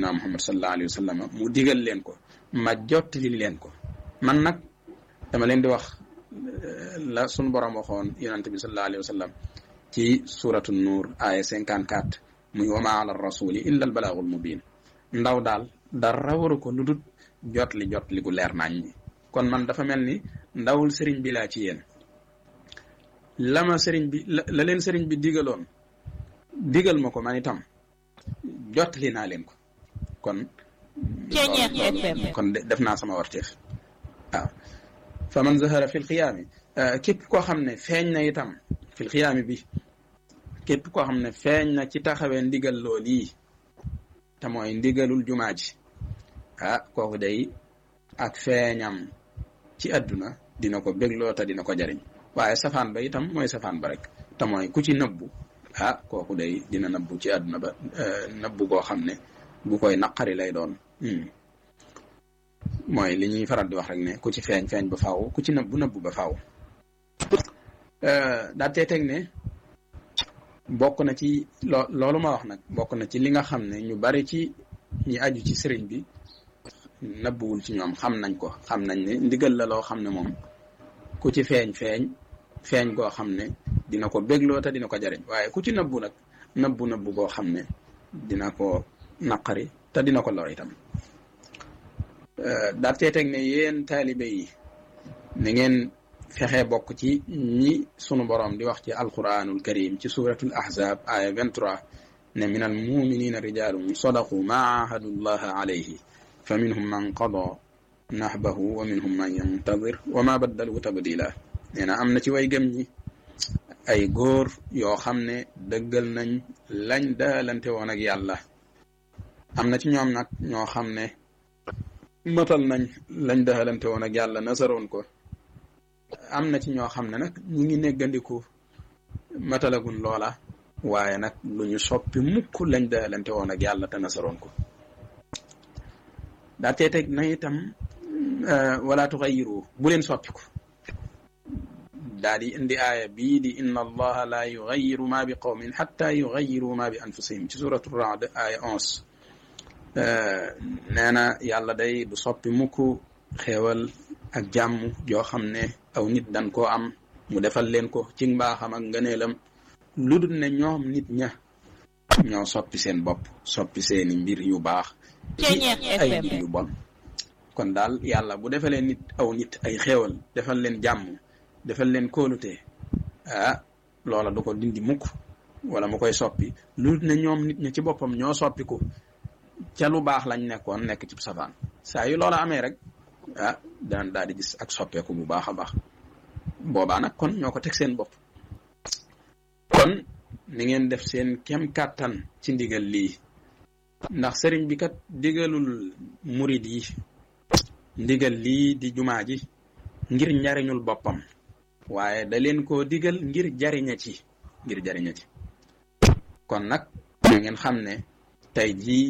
sayyidina muhammad sallallahu alayhi wa sallam mu digal leen ko ma jottali leen ko man nag dama leen di wax la sunu borom waxoon yonante bi sallallahu alayhi wa sallam ci suratu nuur aya cinquante quatre muy wama ala rasuli illa al balaagul mubin ndaw daal dara waru ko lu dul jotli jotli gu leer nañ ñi kon man dafa mel ni ndawul sëriñ bi laa ci yéen la ma sëriñ bi la leen sëriñ bi digaloon digal ma ko man itam jotli naa leen ko kon kon def naa sama warteef waaw fa man zahara fil xiyaami képp koo xam ne feeñ na itam fil xiyaami bi képp koo xam ne feeñ na ci taxawee ndigal lool yi te mooy ndigalul jumaa ji ah kooku day ak feeñam ci àdduna dina ko bégloo te dina ko jariñ waaye safaan ba itam mooy safaan ba rek te mooy ku ci nëbbu ah kooku day dina nëbbu ci àdduna ba nëbbu goo xam ne bu koy naqari lay doon mooy li ñuy faral di wax rek ne ku ci feeñ feeñ ba faaw ku ci nëbbu nëbbu ba faaw daa tee teg ne bokk na ci loo loolu ma wax nag bokk na ci li nga xam ne ñu bari ci ñi aju ci sëriñ bi nëbbuwul ci ñoom xam nañ ko xam nañ ne ndigal la loo xam ne moom ku ci feeñ feeñ feeñ goo xam ne dina ko bégloo te dina ko jariñ waaye ku ci nëbbu nag nëbbu nëbbu goo xam ne dina ko naqari te dina ko lor itam daal tee teg ne yéen taalibe yi na ngeen fexe bokk ci ñi sunu borom di wax ci alquranul karim ci suratul ahzab aya 23 ne min al muminina rijalum sadaqu ma ahadu llaha alayhi fa minhum man qada nahbahu wa minhum man yantadir wa ma baddalu tabdila nee na am na ci way gëm ñi ay góor yoo xam ne dëggal nañ lañ daalante woon ak yàlla am na ci ñoom nag ñoo xam ne matal nañ lañ daalante woon ak yàlla nasaroon ko am na ci ñoo xam ne nag ñi ngi neggandiku matalagun loola waaye nag lu ñu soppi mukk lañ daalante woon ak yàlla te nasaroon ko daa tee teg na itam wala tuxayiru bu leen soppiku daa di indi aaya bii di inna allaha la yugayiru ma bi qawmin xatta yugayiru ma bi anfusihim ci suratu raad aaya onze nee na yàlla day du soppi mukk xéewal ak jàmm joo xam ne aw nit dan koo am mu defal leen ko ci mbaaxam ak ngëneelam lu dul ne ñoom nit ña ñoo soppi seen bopp soppi seeni mbir yu baax ci ay mbir yu bon kon daal yàlla bu defalee nit aw nit ay xéewal defal leen jàmm defal leen kóolute ah loola du ko dindi mukk wala mu koy soppi lu dul ne ñoom nit ña ci boppam ñoo soppiku ca lu baax lañ nekkoon nekk ci safaan saa yu loola amee rek ah daan daal di gis ak soppeeku bu baax a baax boobaa nag kon ñoo ko teg seen bopp kon ni ngeen def seen kem kàttan ci ndigal lii ndax sëriñ bi kat digalul murid yi ndigal lii di jumaa ji ngir njariñul boppam waaye da leen koo digal ngir jariña ci ngir jariña ci kon nag na ngeen xam ne tey jii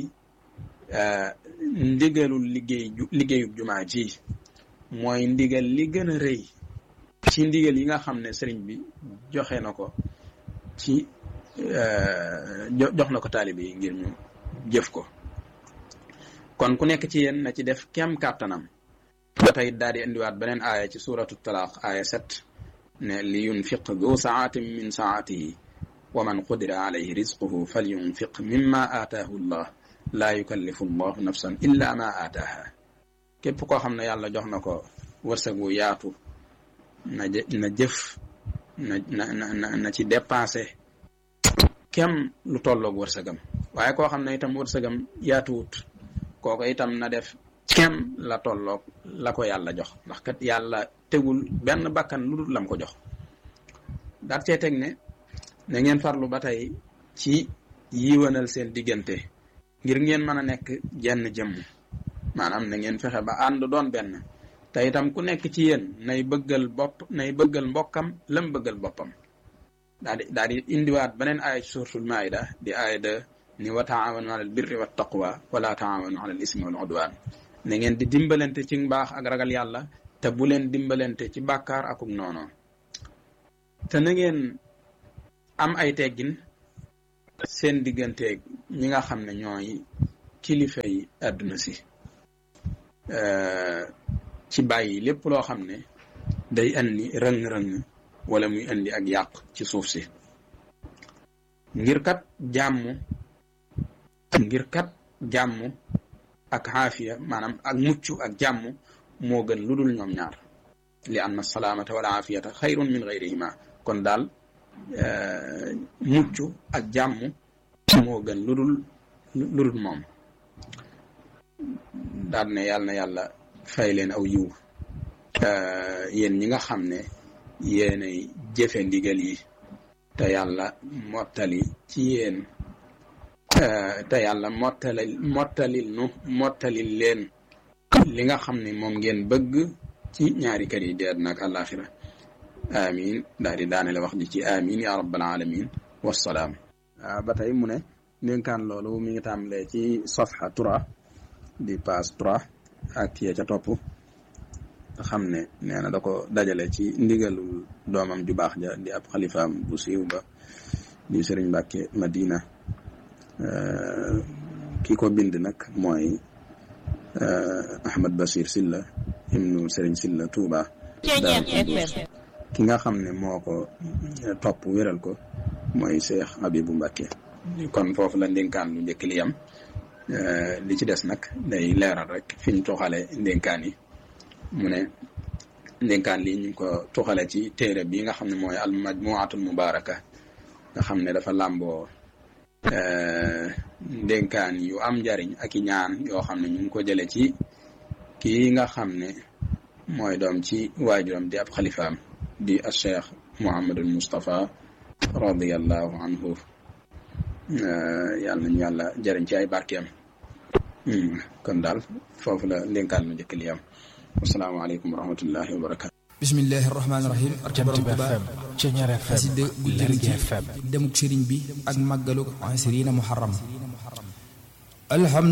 ndigalul liggéey liggéeyub jumaa ji mooy ndigal li gën a rëy ci ndigal yi nga xam ne sëriñ bi joxe na ko ci jox na ko taalibe yi ngir ñu jëf ko kon ku nekk ci yéen na ci def kem kàttanam ba tey daal di indiwaat beneen aaya ci suratu talaq aaya sept ne li yunfiq du saatin min saatihi wa man qudira alayhi rizquhu fal yunfiq mimma aataahu llah laa yukallifu llahu nafsan illa ma aataaha képp koo xam ne yàlla jox na ko wërsëg wu yaatu na na jëf na na na na ci dépensé kem lu tolloog wërsëgam waaye koo xam ne itam wërsëgam yaatuwut kooku itam na def kem la tolloog la ko yàlla jox ndax kat yàlla tegul benn bakkan lu dul lam ko jox daat cee teg ne na ngeen farlu ba tey ci yiwanal seen diggante ngir ngeen mën a nekk jenn jëmm maanaam na ngeen fexe ba ànd doon benn te itam ku nekk ci yéen nay bëggal bopp nay bëggal mbokkam lam bëggal boppam daa di daa di indiwaat beneen aaya ci suuratul maayida di aaya de ni wa taawanu alal birri wa taqwa wala taawanu alal ismi wal udwan na ngeen di dimbalante ci mbaax ak ragal yàlla te bu leen dimbalante ci bàkkaar akuk noono te na ngeen am ay teggin seen digganteeg ñi nga xam ne ñooy kilifay àdduna si ci bàyyi lépp loo xam ne day andi rëng-rëng wala muy andi ak yàq ci suuf si ngir kat jàmm ngir kat jàmm ak xaafiya maanaam ak mucc ak jàmm moo gën lu dul ñoom ñaar li anna salaamata wala aafiyata xayrun min gayrihima kon daal mucc ak jàmm moo gën lu dul lu dul moom daal ne yàlla na yàlla fay leen aw yiw yéen ñi nga xam ne yéenay jëfe ndigal yi te yàlla mottali ci yéen te yàlla mottali mottalil nu mottalil leen li nga xam ne moom ngeen bëgg ci ñaari kër yi di àddina ak àllaaxira amin daal di daanele wax ji ci amin ya rabbal alamin wassalaam ba tey mu ne ndénkaan loolu mi ngi tàmbalee ci safha trois di page trois ak ya ca topp nga xam ne nee na da ko dajale ci ndigalul doomam ju baax ja di ab xalifaam bu siiw ba di sëriñ Mbàkke Madina ki ko bind nag mooy Ahmad Bachir Silla ibnu sëriñ Silla Touba ki nga xam ne moo ko topp wéral ko mooy Cheikh Habibu Mbàkke kon foofu la ndénkaan lu njëkk li yam li ci des nag day leeral rek fi ñu toxale ndénkaan yi mu ne ndénkaan lii ñu ngi ko tuxale ci téere bi nga xam ne mooy al majmuatul mubaraka nga xam ne dafa làmboo ndénkaan yu am njariñ ak i ñaan yoo xam ne ñu ngi ko jële ci kii nga xam ne mooy doom ci waajuram di ab xalifaam di al cheikh muhammadul mustapha radiallahu anhu yàlla nañu yàlla jëriñ ci ay barkeem kon daal foofu la ndénkaan lu njëkk li am asalaamaaleykum wa rahmatullahi wa barakatu bismillahi rahmaani rahim ak borom Tuubaa xasida gu jëm ci demuk sëriñ bi ak màggalu asirina muharram